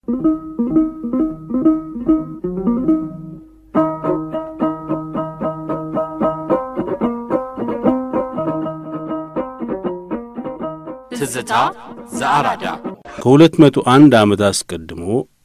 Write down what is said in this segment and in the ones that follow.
ትዝታ ዘአራዳ ከሁለት መቶ አንድ ዓመት አስቀድሞ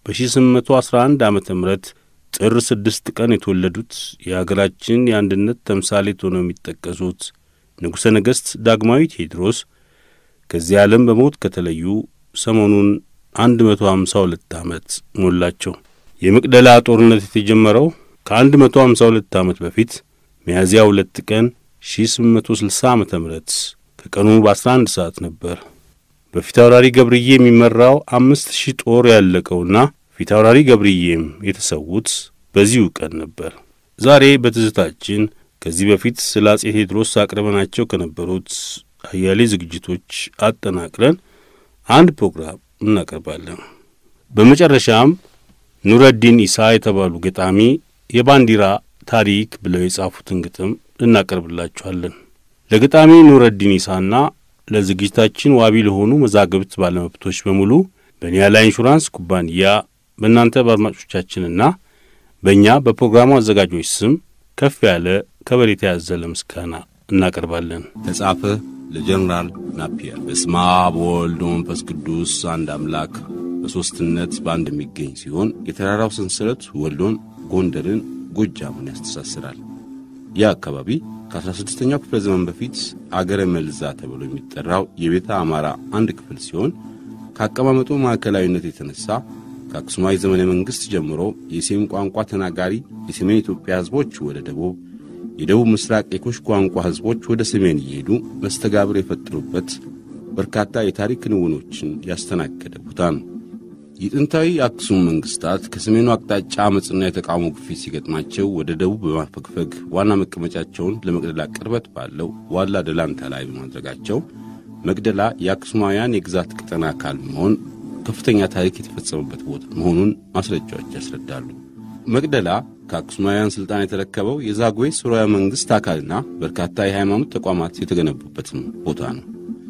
በ1811 ዓመተ ምህረት ጥር ስድስት ቀን የተወለዱት የአገራችን የአንድነት ተምሳሌት ሆነው የሚጠቀሱት ንጉሠ ነገሥት ዳግማዊ ቴዎድሮስ ከዚህ ዓለም በሞት ከተለዩ ሰሞኑን አንድ መቶ ሀምሳ ሁለት ዓመት ሞላቸው። የመቅደላ ጦርነት የተጀመረው ከአንድ መቶ ሀምሳ ሁለት ዓመት በፊት ሚያዝያ ሁለት ቀን ሺ ስምንት መቶ ስልሳ ዓመተ ምህረት ከቀኑ በአስራ አንድ ሰዓት ነበር። በፊታውራሪ ገብርዬ የሚመራው አምስት ሺህ ጦር ያለቀውና ፊታውራሪ ገብርዬም የተሰዉት በዚሁ ቀን ነበር። ዛሬ በትዝታችን ከዚህ በፊት ስለ አጼ ቴዎድሮስ አቅርበናቸው ከነበሩት አያሌ ዝግጅቶች አጠናቅረን አንድ ፕሮግራም እናቀርባለን። በመጨረሻም ኑረዲን ኢሳ የተባሉ ገጣሚ የባንዲራ ታሪክ ብለው የጻፉትን ግጥም እናቀርብላችኋለን። ለገጣሚ ኑረዲን ኢሳና ለዝግጅታችን ዋቢ ለሆኑ መዛግብት ባለመብቶች በሙሉ በኒያላ ኢንሹራንስ ኩባንያ በእናንተ በአድማጮቻችንና በእኛ በፕሮግራሙ አዘጋጆች ስም ከፍ ያለ ከበሬታ ያዘለ ምስጋና እናቀርባለን። ተጻፈ ለጀነራል ናፒየር። በስመ አብ ወወልድ ወመንፈስ ቅዱስ አንድ አምላክ በሦስትነት በአንድ የሚገኝ ሲሆን የተራራው ሰንሰለት ወሎን፣ ጎንደርን፣ ጎጃምን ያስተሳስራል። ይህ አካባቢ ከ16ኛው ክፍለ ዘመን በፊት አገረ መልዛ ተብሎ የሚጠራው የቤተ አማራ አንድ ክፍል ሲሆን ከአቀማመጡ ማዕከላዊነት የተነሳ ከአክሱማዊ ዘመነ መንግሥት ጀምሮ የሴም ቋንቋ ተናጋሪ የሰሜን ኢትዮጵያ ሕዝቦች ወደ ደቡብ፣ የደቡብ ምስራቅ የኩሽ ቋንቋ ሕዝቦች ወደ ሰሜን እየሄዱ መስተጋብር የፈጠሩበት በርካታ የታሪክ ክንውኖችን ያስተናገደ ቦታ ነው። የጥንታዊ አክሱም መንግሥታት ከሰሜኑ አቅጣጫ ዓመፅና የተቃውሞ ግፊት ሲገጥማቸው ወደ ደቡብ በማፈግፈግ ዋና መቀመጫቸውን ለመቅደላ ቅርበት ባለው ዋላ ደላንታ ላይ በማድረጋቸው መቅደላ የአክሱማውያን የግዛት ቀጠና አካል መሆን ከፍተኛ ታሪክ የተፈጸመበት ቦታ መሆኑን ማስረጃዎች ያስረዳሉ። መቅደላ ከአክሱማውያን ሥልጣን የተረከበው የዛጉዌ ሥርወ መንግሥት አካልና በርካታ የሃይማኖት ተቋማት የተገነቡበትም ቦታ ነው።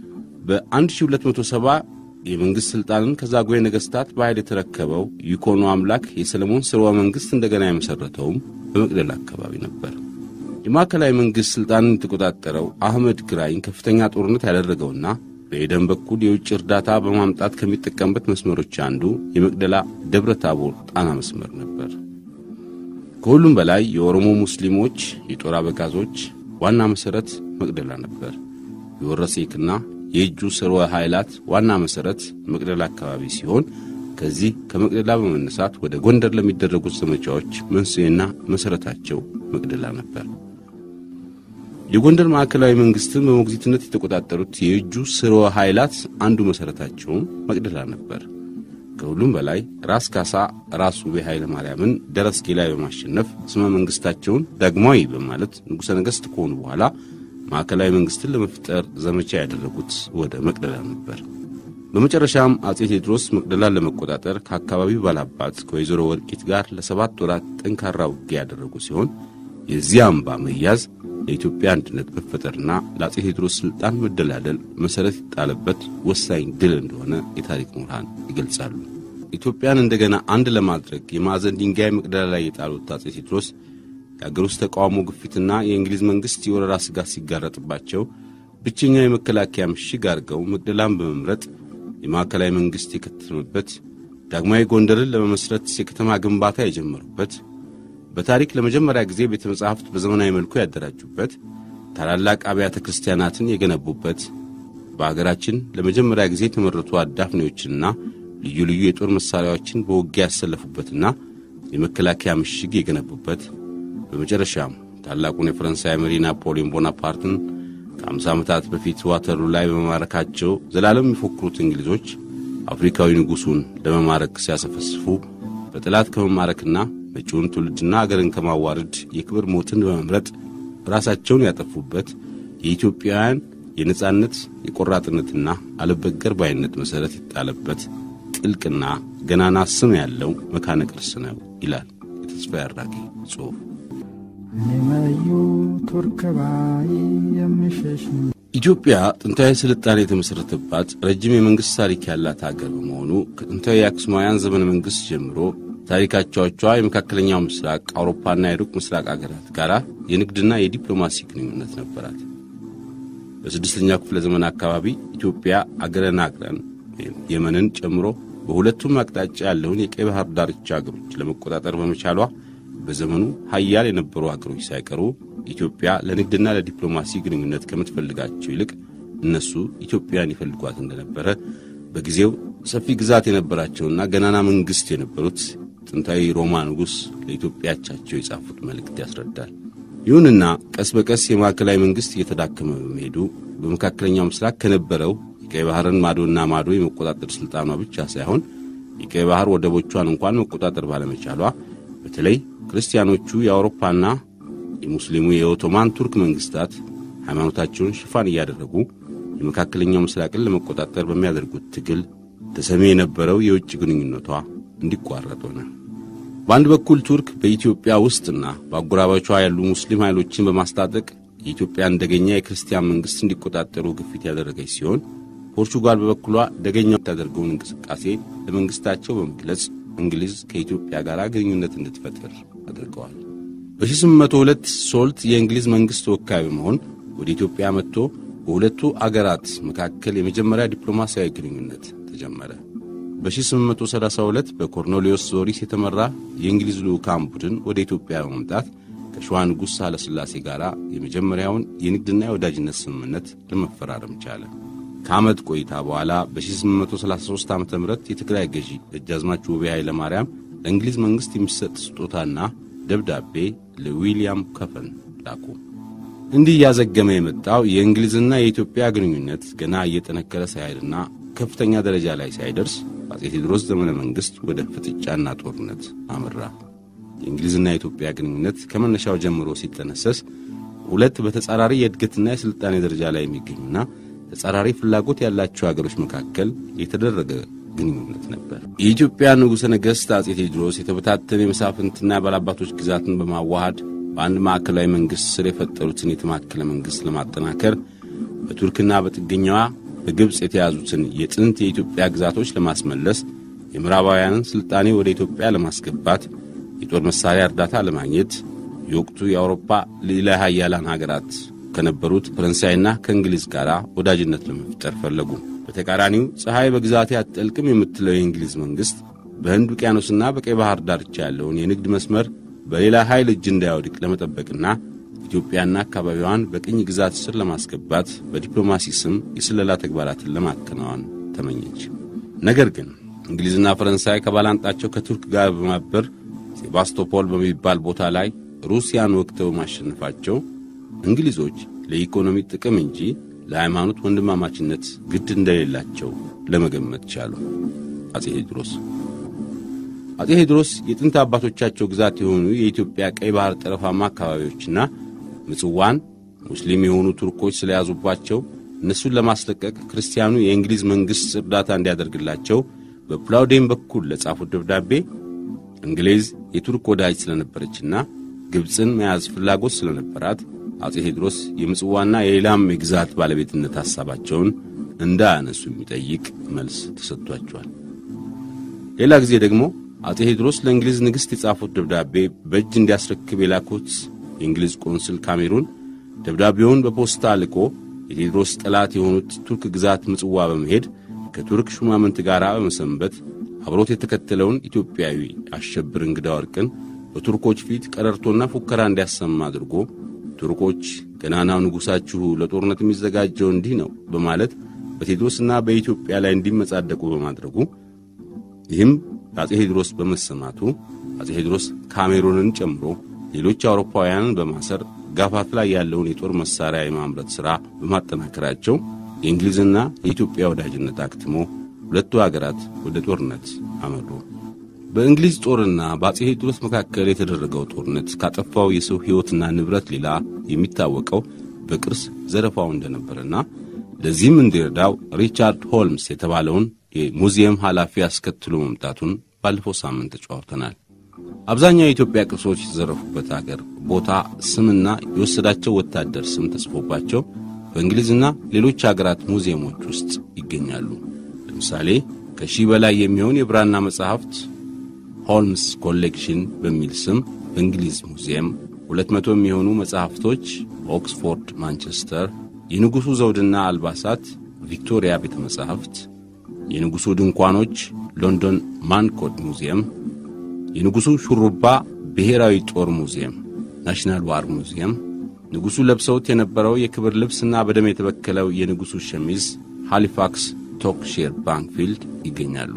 በ1270 የመንግሥት ሥልጣንን ከዛጉዌ ነገሥታት በኃይል የተረከበው ይኮኖ አምላክ የሰለሞን ሥርወ መንግሥት እንደገና የመሠረተውም በመቅደላ አካባቢ ነበር። የማዕከላዊ መንግሥት ሥልጣንን የተቆጣጠረው አህመድ ግራኝ ከፍተኛ ጦርነት ያደረገውና በኤደን በኩል የውጭ እርዳታ በማምጣት ከሚጠቀምበት መስመሮች አንዱ የመቅደላ ደብረ ታቦር ጣና መስመር ነበር። ከሁሉም በላይ የኦሮሞ ሙስሊሞች የጦር አበጋዞች ዋና መሠረት መቅደላ ነበር። የወረሴክና የእጁ ስርወ ኃይላት ዋና መሠረት መቅደላ አካባቢ ሲሆን ከዚህ ከመቅደላ በመነሳት ወደ ጎንደር ለሚደረጉት ዘመቻዎች መንስኤና መሠረታቸው መቅደላ ነበር። የጎንደር ማዕከላዊ መንግሥትን በሞግዚትነት የተቆጣጠሩት የእጁ ስርወ ኃይላት አንዱ መሠረታቸውም መቅደላ ነበር። ከሁሉም በላይ ራስ ካሳ ራስ ውቤ ኃይለ ማርያምን ደረስጌ ላይ በማሸነፍ ስመ መንግሥታቸውን ዳግማዊ በማለት ንጉሠ ነገሥት ከሆኑ በኋላ ማዕከላዊ መንግሥትን ለመፍጠር ዘመቻ ያደረጉት ወደ መቅደላ ነበር። በመጨረሻም አጼ ቴዎድሮስ መቅደላን ለመቆጣጠር ከአካባቢው ባላባት ከወይዘሮ ወርቂት ጋር ለሰባት ወራት ጠንካራ ውጊያ ያደረጉ ሲሆን የዚህ አምባ መያዝ ለኢትዮጵያ አንድነት መፈጠርና ለአጼ ቴዎድሮስ ሥልጣን መደላደል መሠረት የጣለበት ወሳኝ ድል እንደሆነ የታሪክ ምሁራን ይገልጻሉ። ኢትዮጵያን እንደገና አንድ ለማድረግ የማዕዘን ድንጋይ መቅደላ ላይ የጣሉት አጼ ቴዎድሮስ የአገር ውስጥ ተቃውሞ ግፊትና የእንግሊዝ መንግሥት የወረራ ስጋት ሲጋረጥባቸው ብቸኛው የመከላከያ ምሽግ አድርገው መቅደላን በመምረጥ የማዕከላዊ መንግሥት የከተመበት ዳግማዊ ጎንደርን ለመመስረት የከተማ ግንባታ የጀመሩበት በታሪክ ለመጀመሪያ ጊዜ ቤተ መጻሕፍት በዘመናዊ መልኩ ያደራጁበት ታላላቅ አብያተ ክርስቲያናትን የገነቡበት በአገራችን ለመጀመሪያ ጊዜ የተመረቱ አዳፍኔዎችንና ልዩ ልዩ የጦር መሣሪያዎችን በውጊያ ያሰለፉበትና የመከላከያ ምሽግ የገነቡበት በመጨረሻም ታላቁን የፈረንሳይ መሪ ናፖሊዮን ቦናፓርትን ከአምሳ ዓመታት በፊት ዋተሩ ላይ በመማረካቸው ዘላለም የሚፎክሩት እንግሊዞች አፍሪካዊ ንጉሡን ለመማረክ ሲያሰፈስፉ በጠላት ከመማረክና መጪውን ትውልድና አገርን ከማዋረድ የክብር ሞትን በመምረጥ ራሳቸውን ያጠፉበት የኢትዮጵያውያን የነጻነት የቆራጥነትና አልበገር ባይነት መሠረት የጣለበት ጥልቅና ገናና ስም ያለው መካነ ቅርስ ነው ይላል የተስፋ ያራቂ ጽሑፍ። እኔ መዩ ቱርክ ባይ የምሸሽ ኢትዮጵያ ጥንታዊ ስልጣኔ የተመሠረተባት ረጅም የመንግሥት ታሪክ ያላት አገር በመሆኑ ከጥንታዊ የአክሱማውያን ዘመነ መንግሥት ጀምሮ ታሪካቸዎቿ የመካከለኛው ምስራቅ አውሮፓና የሩቅ ምስራቅ አገራት ጋር የንግድና የዲፕሎማሲ ግንኙነት ነበራት። በስድስተኛው ክፍለ ዘመን አካባቢ ኢትዮጵያ አገረ ናግረን የመንን ጨምሮ በሁለቱም አቅጣጫ ያለውን የቀይ ባህር ዳርቻ አገሮች ለመቆጣጠር በመቻሏ በዘመኑ ሀያል የነበሩ አገሮች ሳይቀሩ ኢትዮጵያ ለንግድና ለዲፕሎማሲ ግንኙነት ከምትፈልጋቸው ይልቅ እነሱ ኢትዮጵያን ይፈልጓት እንደነበረ በጊዜው ሰፊ ግዛት የነበራቸውና ገናና መንግሥት የነበሩት ጥንታዊ ሮማ ንጉሥ ለኢትዮጵያቻቸው የጻፉት መልእክት ያስረዳል። ይሁንና ቀስ በቀስ የማዕከላዊ መንግሥት እየተዳከመ በመሄዱ በመካከለኛው ምስራቅ ከነበረው የቀይ ባህርን ማዶና ማዶ የመቆጣጠር ሥልጣኗ ብቻ ሳይሆን የቀይ ባህር ወደቦቿን እንኳን መቆጣጠር ባለመቻሏ በተለይ ክርስቲያኖቹ የአውሮፓና የሙስሊሙ የኦቶማን ቱርክ መንግሥታት ሃይማኖታቸውን ሽፋን እያደረጉ የመካከለኛው ምስራቅን ለመቆጣጠር በሚያደርጉት ትግል ተሰሚ የነበረው የውጭ ግንኙነቷ እንዲቋረጥ ሆነ። በአንድ በኩል ቱርክ በኢትዮጵያ ውስጥና በአጎራባቿ ያሉ ሙስሊም ኃይሎችን በማስታጠቅ የኢትዮጵያ እንደገኛ የክርስቲያን መንግሥት እንዲቆጣጠሩ ግፊት ያደረገች ሲሆን ፖርቹጋል በበኩሏ ደገኛ የምታደርገውን እንቅስቃሴ ለመንግሥታቸው በመግለጽ እንግሊዝ ከኢትዮጵያ ጋር ግንኙነት እንድትፈጥር አድርገዋል። በ1802 ሶልት የእንግሊዝ መንግሥት ተወካይ በመሆን ወደ ኢትዮጵያ መጥቶ በሁለቱ አገራት መካከል የመጀመሪያ ዲፕሎማሲያዊ ግንኙነት ተጀመረ። በ1832 በኮርኔሊዮስ ዞሪስ የተመራ የእንግሊዝ ልዑካን ቡድን ወደ ኢትዮጵያ በመምጣት ከሸዋ ንጉሥ ሳህለ ሥላሴ ጋር የመጀመሪያውን የንግድና የወዳጅነት ስምምነት ለመፈራረም ቻለ። ከዓመት ቆይታ በኋላ በ1833 ዓ ም የትግራይ ገዢ ደጃዝማች ውቤ ኃይለ ማርያም ለእንግሊዝ መንግሥት የሚሰጥ ስጦታና ደብዳቤ ለዊልያም ከፈን ላኩ። እንዲህ እያዘገመ የመጣው የእንግሊዝና የኢትዮጵያ ግንኙነት ገና እየጠነከረ ሳይሄድና ከፍተኛ ደረጃ ላይ ሳይደርስ በአፄ ቴዎድሮስ ዘመነ መንግሥት ወደ ፍጥጫና ጦርነት አመራ። የእንግሊዝና የኢትዮጵያ ግንኙነት ከመነሻው ጀምሮ ሲጠነሰስ ሁለት በተጻራሪ የእድገትና የሥልጣኔ ደረጃ ላይ የሚገኙና ተጻራሪ ፍላጎት ያላቸው አገሮች መካከል የተደረገ ግንኙነት ነበር። የኢትዮጵያ ንጉሠ ነገሥት አፄ ቴዎድሮስ የተበታተነ የመሳፍንትና የባላባቶች ግዛትን በማዋሃድ በአንድ ማዕከላዊ መንግሥት ስር የፈጠሩትን የተማከለ መንግሥት ለማጠናከር በቱርክና በጥገኛዋ በግብፅ የተያዙትን የጥንት የኢትዮጵያ ግዛቶች ለማስመለስ የምዕራባውያንን ሥልጣኔ ወደ ኢትዮጵያ ለማስገባት የጦር መሣሪያ እርዳታ ለማግኘት የወቅቱ የአውሮፓ ልዕለ ኃያላን ሀገራት ከነበሩት ፈረንሳይና ከእንግሊዝ ጋር ወዳጅነት ለመፍጠር ፈለጉ። በተቃራኒው ፀሐይ በግዛቴ አትጠልቅም የምትለው የእንግሊዝ መንግሥት በህንድ ውቅያኖስና በቀይ ባህር ዳርቻ ያለውን የንግድ መስመር በሌላ ኃይል እጅ እንዳይወድቅ ለመጠበቅና ኢትዮጵያና አካባቢዋን በቅኝ ግዛት ስር ለማስገባት በዲፕሎማሲ ስም የስለላ ተግባራትን ለማከናወን ተመኘች። ነገር ግን እንግሊዝና ፈረንሳይ ከባላንጣቸው ከቱርክ ጋር በማበር ሴባስቶፖል በሚባል ቦታ ላይ ሩሲያን ወቅተው ማሸነፋቸው እንግሊዞች ለኢኮኖሚ ጥቅም እንጂ ለሃይማኖት ወንድማማችነት ግድ እንደሌላቸው ለመገመት ቻሉ። አፄ ቴዎድሮስ አፄ ቴዎድሮስ የጥንት አባቶቻቸው ግዛት የሆኑ የኢትዮጵያ ቀይ ባህር ጠረፋማ አካባቢዎችና ምጽዋን ሙስሊም የሆኑ ቱርኮች ስለያዙባቸው እነሱን ለማስለቀቅ ክርስቲያኑ የእንግሊዝ መንግሥት እርዳታ እንዲያደርግላቸው በፕላውዴን በኩል ለጻፉት ደብዳቤ እንግሊዝ የቱርክ ወዳጅ ስለነበረችና ግብፅን መያዝ ፍላጎት ስለነበራት አፄ ቴዎድሮስ የምጽዋና የሌላም የግዛት ባለቤትነት ሐሳባቸውን እንዳያነሱ የሚጠይቅ መልስ ተሰጥቷቸዋል። ሌላ ጊዜ ደግሞ አፄ ቴዎድሮስ ለእንግሊዝ ንግሥት የጻፉት ደብዳቤ በእጅ እንዲያስረክብ የላኩት የእንግሊዝ ቆንስል ካሜሩን ደብዳቤውን በፖስታ ልኮ የቴዎድሮስ ጠላት የሆኑት ቱርክ ግዛት ምጽዋ በመሄድ ከቱርክ ሹማምንት ጋር በመሰንበት አብሮት የተከተለውን ኢትዮጵያዊ አሸብር እንግዳ ወርቅን በቱርኮች ፊት ቀረርቶና ፉከራ እንዲያሰማ አድርጎ ቱርኮች ገናናው ንጉሣችሁ ለጦርነት የሚዘጋጀው እንዲህ ነው በማለት በቴዎድሮስና በኢትዮጵያ ላይ እንዲመጻደቁ በማድረጉ ይህም በአፄ ቴዎድሮስ በመሰማቱ አፄ ቴዎድሮስ ካሜሩንን ጨምሮ ሌሎች አውሮፓውያንን በማሰር ጋፋት ላይ ያለውን የጦር መሣሪያ የማምረት ሥራ በማጠናከራቸው የእንግሊዝና የኢትዮጵያ ወዳጅነት አክትሞ ሁለቱ አገራት ወደ ጦርነት አመሩ። በእንግሊዝ ጦርና በአፄ ቴዎድሮስ መካከል የተደረገው ጦርነት ካጠፋው የሰው ሕይወትና ንብረት ሌላ የሚታወቀው በቅርስ ዘረፋው እንደነበረና ለዚህም እንዲረዳው ሪቻርድ ሆልምስ የተባለውን የሙዚየም ኃላፊ አስከትሎ መምጣቱን ባለፈው ሳምንት ተጫዋውተናል። አብዛኛው የኢትዮጵያ ቅርሶች የተዘረፉበት አገር ቦታ ስምና የወሰዳቸው ወታደር ስም ተጽፎባቸው በእንግሊዝና ሌሎች አገራት ሙዚየሞች ውስጥ ይገኛሉ። ለምሳሌ ከሺህ በላይ የሚሆን የብራና መጻሕፍት ሆልምስ ኮሌክሽን በሚል ስም በእንግሊዝ ሙዚየም፣ ሁለት መቶ የሚሆኑ መጻሕፍቶች ኦክስፎርድ፣ ማንቸስተር፣ የንጉሡ ዘውድና አልባሳት ቪክቶሪያ ቤተ መጻሕፍት፣ የንጉሡ ድንኳኖች ሎንዶን ማንኮድ ሙዚየም፣ የንጉሡ ሹሩባ ብሔራዊ ጦር ሙዚየም ናሽናል ዋር ሙዚየም፣ ንጉሡ ለብሰውት የነበረው የክብር ልብስና በደም የተበከለው የንጉሡ ሸሚዝ ሃሊፋክስ ቶክሼር ባንክፊልድ ይገኛሉ።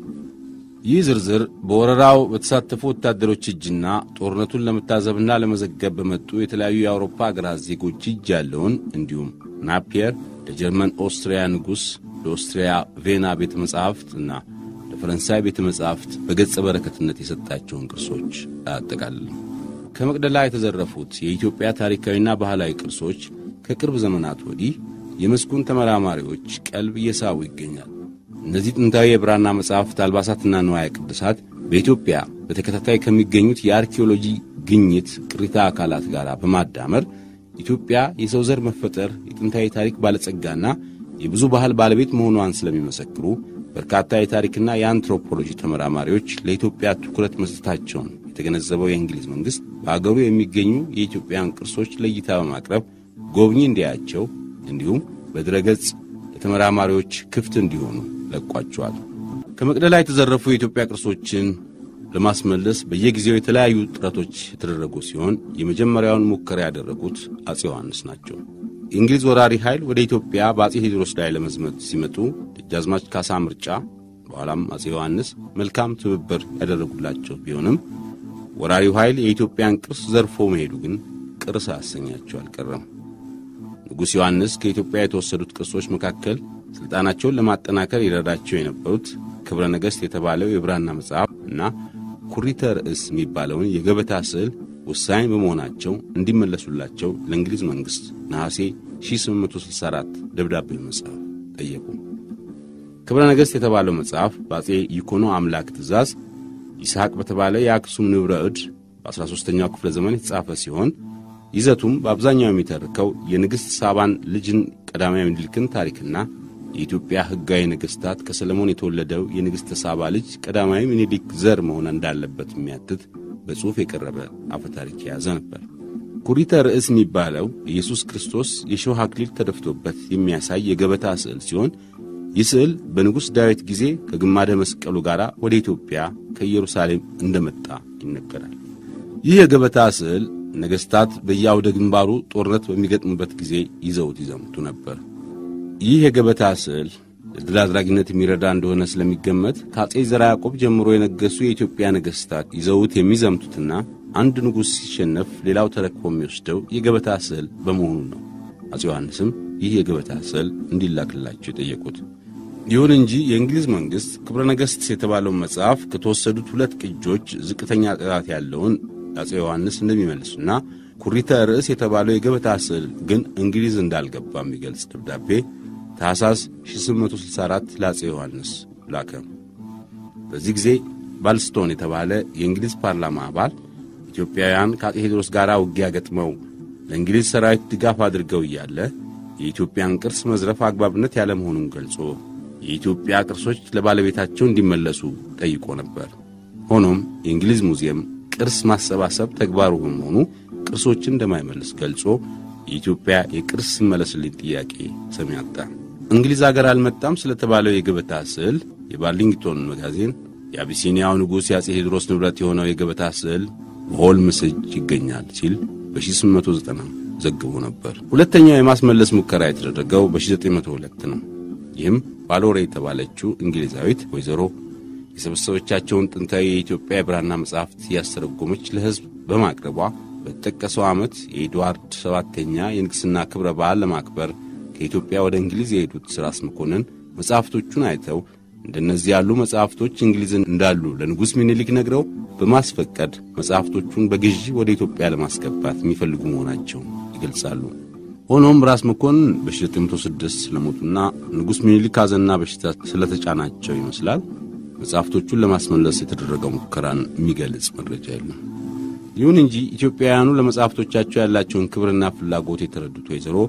ይህ ዝርዝር በወረራው በተሳተፉ ወታደሮች እጅና ጦርነቱን ለመታዘብና ለመዘገብ በመጡ የተለያዩ የአውሮፓ አገራት ዜጎች እጅ ያለውን እንዲሁም ናፒየር ለጀርመን ኦስትሪያ ንጉሥ ለኦስትሪያ ቬና ቤተ መጻሕፍት እና ለፈረንሳይ ቤተ መጻሕፍት በገጸ በረከትነት የሰጣቸውን ቅርሶች አያጠቃልልም። ከመቅደላ የተዘረፉት የኢትዮጵያ ታሪካዊና ባህላዊ ቅርሶች ከቅርብ ዘመናት ወዲህ የመስኩን ተመራማሪዎች ቀልብ እየሳቡ ይገኛል። እነዚህ ጥንታዊ የብራና መጻሕፍት፣ አልባሳትና ንዋየ ቅድሳት በኢትዮጵያ በተከታታይ ከሚገኙት የአርኪኦሎጂ ግኝት ቅሪታ አካላት ጋር በማዳመር ኢትዮጵያ የሰው ዘር መፈጠር የጥንታዊ ታሪክ ባለጸጋና የብዙ ባህል ባለቤት መሆኗን ስለሚመሰክሩ በርካታ የታሪክና የአንትሮፖሎጂ ተመራማሪዎች ለኢትዮጵያ ትኩረት መስጠታቸውን የተገነዘበው የእንግሊዝ መንግሥት በአገሩ የሚገኙ የኢትዮጵያን ቅርሶች ለእይታ በማቅረብ ጎብኚ እንዲያያቸው እንዲሁም በድረገጽ ለተመራማሪዎች ክፍት እንዲሆኑ ለቋቸዋል። ከመቅደላ የተዘረፉ የኢትዮጵያ ቅርሶችን ለማስመለስ በየጊዜው የተለያዩ ጥረቶች የተደረጉ ሲሆን የመጀመሪያውን ሙከራ ያደረጉት አፄ ዮሐንስ ናቸው። የእንግሊዝ ወራሪ ኃይል ወደ ኢትዮጵያ በአፄ ቴዎድሮስ ላይ ለመዝመት ሲመጡ ደጃዝማች ካሳ ምርጫ፣ በኋላም አፄ ዮሐንስ መልካም ትብብር ያደረጉላቸው ቢሆንም ወራሪው ኃይል የኢትዮጵያን ቅርስ ዘርፎ መሄዱ ግን ቅር ሳያሰኛቸው አልቀረም። ንጉሥ ዮሐንስ ከኢትዮጵያ የተወሰዱት ቅርሶች መካከል ሥልጣናቸውን ለማጠናከር ይረዳቸው የነበሩት ክብረ ነገሥት የተባለው የብራና መጽሐፍ እና ኩሪተ ርዕስ የሚባለውን የገበታ ስዕል ወሳኝ በመሆናቸው እንዲመለሱላቸው ለእንግሊዝ መንግሥት ነሐሴ 1864 ደብዳቤ መጽሐፍ ጠየቁ። ክብረ ነገሥት የተባለው መጽሐፍ በአፄ ይኮኖ አምላክ ትእዛዝ ይስሐቅ በተባለ የአክሱም ንብረ እድ በ13ኛው ክፍለ ዘመን የተጻፈ ሲሆን ይዘቱም በአብዛኛው የሚተርከው የንግሥት ሳባን ልጅን ቀዳማዊ ምኒልክን ታሪክና የኢትዮጵያ ሕጋዊ ነገሥታት ከሰለሞን የተወለደው የንግሥተ ሳባ ልጅ ቀዳማዊ ምኒልክ ዘር መሆን እንዳለበት የሚያትት በጽሑፍ የቀረበ አፈ ታሪክ የያዘ ነበር። ኩሪተ ርዕስ የሚባለው ኢየሱስ ክርስቶስ የሾህ አክሊል ተደፍቶበት የሚያሳይ የገበታ ስዕል ሲሆን ይህ ስዕል በንጉሥ ዳዊት ጊዜ ከግማደ መስቀሉ ጋር ወደ ኢትዮጵያ ከኢየሩሳሌም እንደመጣ ይነገራል። ይህ የገበታ ስዕል ነገሥታት በየአውደ ግንባሩ ጦርነት በሚገጥሙበት ጊዜ ይዘውት ይዘምቱ ነበር። ይህ የገበታ ስዕል ለድል አድራጊነት የሚረዳ እንደሆነ ስለሚገመት ከአፄ ዘርዓ ያዕቆብ ጀምሮ የነገሱ የኢትዮጵያ ነገሥታት ይዘውት የሚዘምቱትና አንድ ንጉሥ ሲሸነፍ ሌላው ተረክቦ የሚወስደው የገበታ ስዕል በመሆኑ ነው። አፄ ዮሐንስም ይህ የገበታ ስዕል እንዲላክላቸው የጠየቁት። ይሁን እንጂ የእንግሊዝ መንግሥት ክብረ ነገሥት የተባለውን መጽሐፍ ከተወሰዱት ሁለት ቅጆች ዝቅተኛ ጥራት ያለውን አፄ ዮሐንስ እንደሚመልሱና ኩሪተ ርዕስ የተባለው የገበታ ስዕል ግን እንግሊዝ እንዳልገባ የሚገልጽ ደብዳቤ ታኅሳስ 1864 ለአፄ ዮሐንስ ላከ። በዚህ ጊዜ ባልስቶን የተባለ የእንግሊዝ ፓርላማ አባል ኢትዮጵያውያን ከአፄ ቴዎድሮስ ጋር ውጊያ ገጥመው ለእንግሊዝ ሰራዊት ድጋፍ አድርገው እያለ የኢትዮጵያን ቅርስ መዝረፍ አግባብነት ያለመሆኑን ገልጾ የኢትዮጵያ ቅርሶች ለባለቤታቸው እንዲመለሱ ጠይቆ ነበር። ሆኖም የእንግሊዝ ሙዚየም ቅርስ ማሰባሰብ ተግባሩ በመሆኑ ቅርሶችን እንደማይመልስ ገልጾ የኢትዮጵያ የቅርስ ሲመለስልኝ ጥያቄ ሰሚ አጣ። እንግሊዝ አገር አልመጣም ስለተባለው የገበታ ስዕል የባርሊንግቶን መጋዜን የአቢሲኒያው ንጉሥ የአፄ ቴዎድሮስ ንብረት የሆነው የገበታ ስዕል በሆልምስ እጅ ይገኛል ሲል በ1890 ዘግቦ ነበር። ሁለተኛው የማስመለስ ሙከራ የተደረገው በ1902 ነው። ይህም ባሎሬ የተባለችው እንግሊዛዊት ወይዘሮ የሰበሰበቻቸውን ጥንታዊ የኢትዮጵያ የብራና መጻሕፍት እያስተረጎመች ለሕዝብ በማቅረቧ በተጠቀሰው ዓመት የኤድዋርድ ሰባተኛ የንግሥና ክብረ በዓል ለማክበር ከኢትዮጵያ ወደ እንግሊዝ የሄዱት ራስ መኮንን መጻሕፍቶቹን አይተው እንደነዚህ ያሉ መጻሕፍቶች እንግሊዝን እንዳሉ ለንጉሥ ሚኒሊክ ነግረው በማስፈቀድ መጻሕፍቶቹን በግዢ ወደ ኢትዮጵያ ለማስገባት የሚፈልጉ መሆናቸውን ይገልጻሉ። ሆኖም ራስ መኮንን በ1906 ስለሞቱና ንጉሥ ሚኒሊክ ሐዘንና በሽታ ስለተጫናቸው ይመስላል መጻሕፍቶቹን ለማስመለስ የተደረገው ሙከራን የሚገልጽ መረጃ የለም። ይሁን እንጂ ኢትዮጵያውያኑ ለመጻሕፍቶቻቸው ያላቸውን ክብርና ፍላጎት የተረዱት ወይዘሮ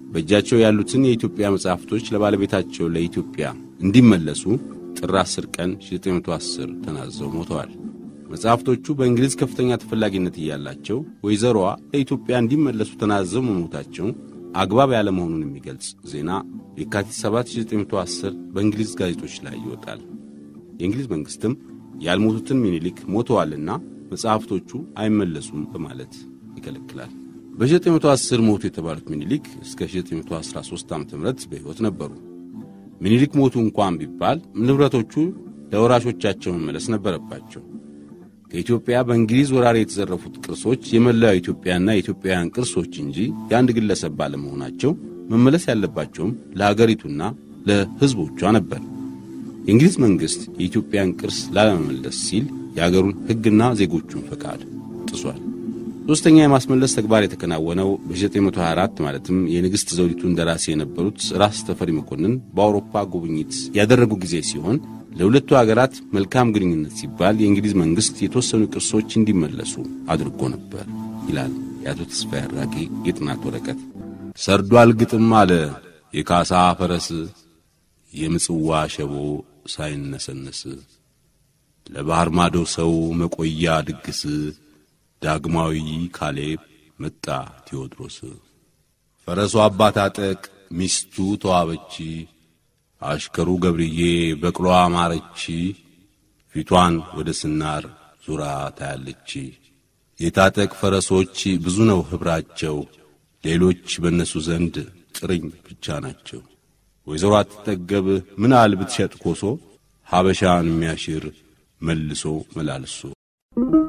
በእጃቸው ያሉትን የኢትዮጵያ መጻሕፍቶች ለባለቤታቸው ለኢትዮጵያ እንዲመለሱ ጥር 10 ቀን 1910 ተናዘው ሞተዋል። መጽሐፍቶቹ በእንግሊዝ ከፍተኛ ተፈላጊነት እያላቸው ወይዘሮዋ ለኢትዮጵያ እንዲመለሱ ተናዘው መሞታቸው አግባብ ያለመሆኑን የሚገልጽ ዜና የካቲት 7 1910 በእንግሊዝ ጋዜጦች ላይ ይወጣል። የእንግሊዝ መንግሥትም ያልሞቱትን ሚኒሊክ ሞተዋልና መጽሐፍቶቹ አይመለሱም በማለት ይከለክላል። በ1910 ሞቱ የተባሉት ሚኒሊክ እስከ 1913 ዓ ም በሕይወት ነበሩ። ሚኒሊክ ሞቱ እንኳን ቢባል ንብረቶቹ ለወራሾቻቸው መመለስ ነበረባቸው። ከኢትዮጵያ በእንግሊዝ ወራሪ የተዘረፉት ቅርሶች የመላው ኢትዮጵያና የኢትዮጵያውያን ቅርሶች እንጂ የአንድ ግለሰብ ባለመሆናቸው መመለስ ያለባቸውም ለአገሪቱና ለሕዝቦቿ ነበር። የእንግሊዝ መንግሥት የኢትዮጵያን ቅርስ ላለመመለስ ሲል የአገሩን ሕግና ዜጎቹን ፈቃድ ጥሷል። ሦስተኛ የማስመለስ ተግባር የተከናወነው በ1924 ማለትም የንግሥት ዘውዲቱ ደራሲ የነበሩት ራስ ተፈሪ መኮንን በአውሮፓ ጉብኝት ያደረጉ ጊዜ ሲሆን ለሁለቱ አገራት መልካም ግንኙነት ሲባል የእንግሊዝ መንግሥት የተወሰኑ ቅርሶች እንዲመለሱ አድርጎ ነበር ይላል የአቶ ተስፋዬ አራጌ የጥናት ወረቀት። ሰርዷል ግጥም አለ የካሳ ፈረስ የምጽዋ ሸቦ ሳይነሰነስ ለባሕር ማዶ ሰው መቆያ ድግስ ዳግማዊ ካሌብ መጣ ቴዎድሮስ ፈረሱ አባት አጠቅ ሚስቱ ተዋበች አሽከሩ ገብርዬ በቅሎ አማረች ፊቷን ወደ ስናር ዙራ ታያለች። የታጠቅ ፈረሶች ብዙ ነው ኅብራቸው ሌሎች በእነሱ ዘንድ ጥርኝ ብቻ ናቸው። ወይዘሮ አትጠገብ ምናል ብትሸጥ ኮሶ ሀበሻን የሚያሽር መልሶ መላልሶ